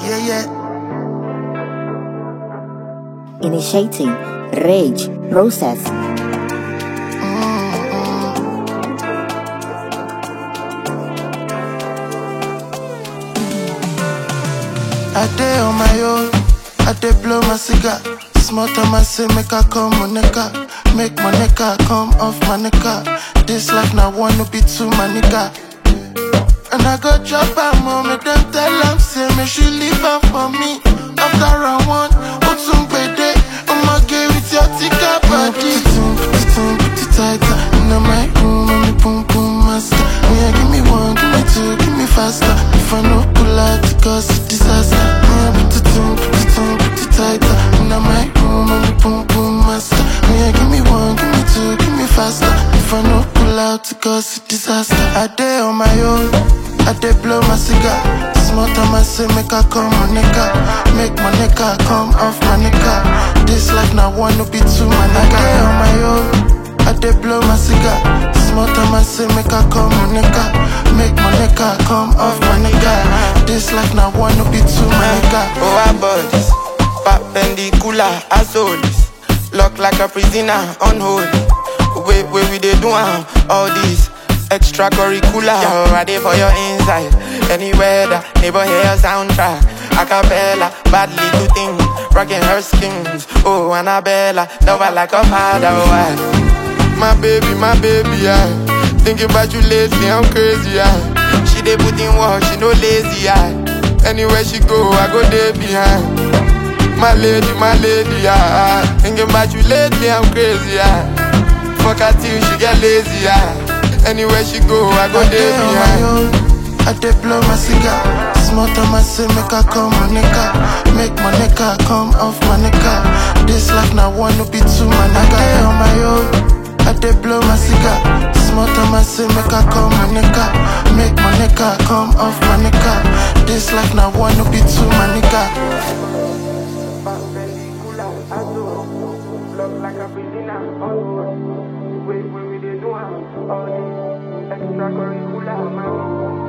yeah, yeah. Initiating rage process. I day on my own, I day blow my cigar. Small time I say make I come on nigga, make my nigga come off my nigga. This life now wanna be too my nigga. And I go drop her mom, make them tell them say me she leave her for me. After round one, Otum Bede, I'ma get with your tika body. Put it in, put it in, put it tighter. In my room, I'm the boom boom master. Me, yeah, give me one, give me two, give me faster. If I no pull out, it cause a disaster. Me, yeah, put it in, put it in, put it tighter. In my room, I'm the boom boom master. Me, yeah, give me one, give me two, give me faster. If I no pull out, it cause a disaster. I day on my own. I dey blow my cigar. Small time I say make I come my nigga, make my nigga come off my nigga. This life now wanna be too my nigga. I dey on my own. I dey blow my cigar. Small time I say make I come my nigga, make my nigga come off my nigga. This life now wanna be too my nigga. Oh, our bodies, perpendicular as always. Lock like a prisoner on hold. Wait, wait, we dey do am all this extracurricular. Yo, I dey for your inside. Anywhere the neighbor hear soundtrack. Acapella, badly to thing, rocking her skins. Oh, Annabella, love her like a father. Why? My baby, my baby, yeah. Thinking about you lately, I'm crazy, yeah. She dey put in work, she no lazy, yeah. Anywhere she go, I go there behind. My lady, my lady, yeah. Thinking about you lately, I'm crazy, yeah. Fuck her till she get lazy, yeah. Anywhere she go, I go I there dey on my behind. own. I dey blow my cigar. Small time I say make I come my nigga, make my nigga come off my nigga. This life now wanna be too my nigga. I dey on my own. I dey blow my cigar. Small time I say make I come my nigga, make my nigga come off my nigga. This life now wanna be too my nigga. Extracurricular,